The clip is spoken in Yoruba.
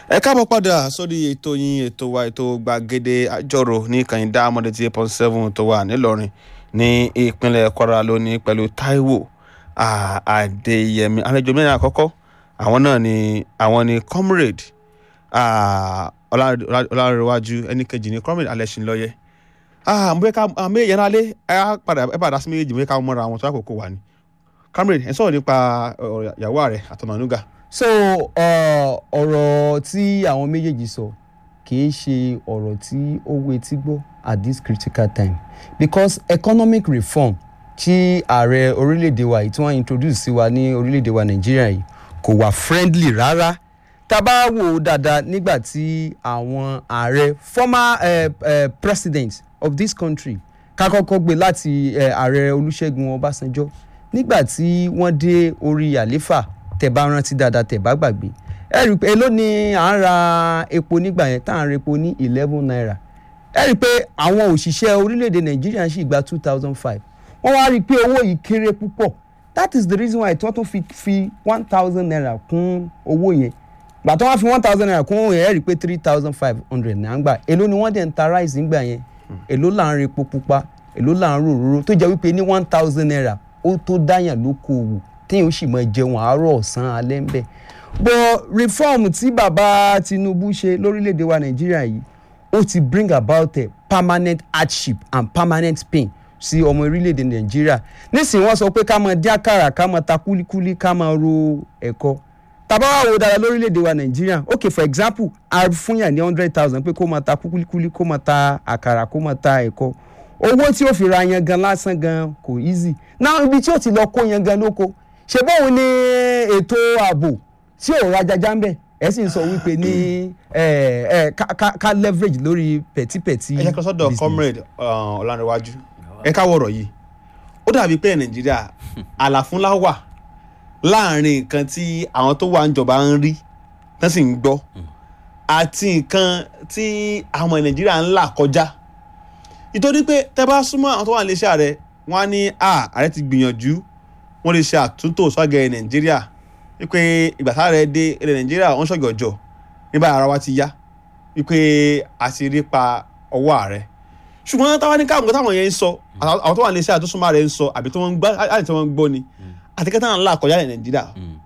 ẹ káàbọ̀ padà sórí ètò yín ètò wa ètò gbàgede àjọrò ní kàyíndá amọ̀dé tí eight point seven tó wà nílọrin ní ìpínlẹ̀ kwara lónìí pẹ̀lú taiwo ah, adéyẹmí àlejò mẹ́rin àkọ́kọ́ àwọn náà ni àwọn ni comrade ah, Ọlá- Ọlá- ọlárẹ̀wájú ẹni kejì ni comrade alẹ́sìnlọ́yẹ àmọ́ ká àmọ́ èèyàn alẹ́ ẹ padà ẹ padà sí méjèèjì mọ́ ká mọ́ra àwọn tó àkókò wà ní comrade ẹ sọ̀rọ̀ nípa ọ̀rọ̀ ìyàwó rẹ̀ àtọ̀nànúgà so uh, ọ̀rọ̀ tí àwọn méjèèjì sọ kì í ṣe ọ̀rọ̀ tí ó wo etí gbọ́ at this critical time because economic reform tí ààrẹ orílẹ̀-èdè wa yìí tí wọ́n introduce sí wa ní orílẹ̀-èdè wa nàìjíríà yìí kò wà friendly rárá tá a bá wò ó dáadáa nígbà tí àwọn ààrẹ former uh, uh, president of this country ká kọ́kọ́ gbé láti uh, ààrẹ olúṣẹ́gun ọbásanjọ́ nígbà tí wọ́n dé orí àléfà tẹ̀ bá rántí dáadáa tẹ̀ bá gbàgbé ẹ rí i pé èló ni à ń ra epo nígbà yẹn tá à ń ra epo ní eleven naira ẹ rí i pé àwọn òṣìṣẹ́ orílẹ̀-èdè nàìjíríà sì gba two thousand five wọ́n wá rí i pé owó yìí kéré púpọ̀ that is the reason why tí wọ́n tún fi fi one thousand naira kún owó yẹn gbà tó wọ́n fi one thousand naira kún owó yẹn ẹ rí i pé three thousand five hundred náà ń gbà èló ni wọ́n dẹ̀ ń ta rice nígbà yẹn èló là ń ra epo pupa èló là ń rò òróró tó jẹ́ wípé ní one thousand naira ó tó dáyàn lókoòwò téèyàn ó sì mọ jẹun àárọ̀ ọ̀sán alẹ́ ń bẹ̀. but reform tí bàbá Tinubu ṣe lórílẹ̀‐èdè wa Nàìjíríà yìí ó ti bring about a permanent hardship and permanent pain sí ọmọ orílẹ̀‐èdè Nàìjíríà nísìnyí wọ́n sọ pé ká máa dín àkàrà ká máa ta kúlíkúlí ká máa ro ẹ̀kọ tàbá wà wò dára lórílẹ̀‐èdè wa Nàìjíríà okay for example a fún yàn ní hundred thousand pé kó máa ta kúlíkúlí kó máa ta àkàrà kó máa ta ẹ̀kọ owó tí ó fi ra yangan lásán gan kò easy náà ibi tí ó ti lọ kó yangan lóko ṣe bóun ní ètò ààbò tí ò ra jaja ń bẹ ẹ sì ń sọ wípé ní ẹ ẹ ká- ká ká leverage lórí pẹ̀típẹ̀tí ẹ jẹ́ kí lọ sọ́dọ̀ business. comrade uh, ọ̀lànìwájú ẹ káwọ́ ọ̀rọ̀ yìí ó dàbí pé nàìjíríà àlàfúnlá wà láàrin nǹkan tí àwọn tó wà ń jọba ń rí tán sì ń gbọ́ àti nǹkan tí àwọn nàìjíríà ń là kọjá nítorí pé tẹ́ bá súnmọ́ àwọn tó wà níléeṣẹ́ ààrẹ wọ́n á ní à ààrẹ ti gbìyànjú wọ́n lè ṣe àtúntò sọ́gẹ̀ nàìjíríà wípé ìgbà táàrẹ dé ilẹ̀ nàìjíríà wọ́n ṣọ̀gọ̀jọ̀ nígbà ara wa ti yá wípé a ti rí pa ọwọ́ ààrẹ ṣùgbọ́n táwa ní káwọn táwọn yẹn ń sọ àwọn tó wà ní iṣẹ́ àtúnṣe rẹ̀ ń sọ àbí tí wọ́n ń gbọ́ àti tí wọ́n ń gbọ́ ni àti kẹta náà ńlá kọjá ní nàìjíríà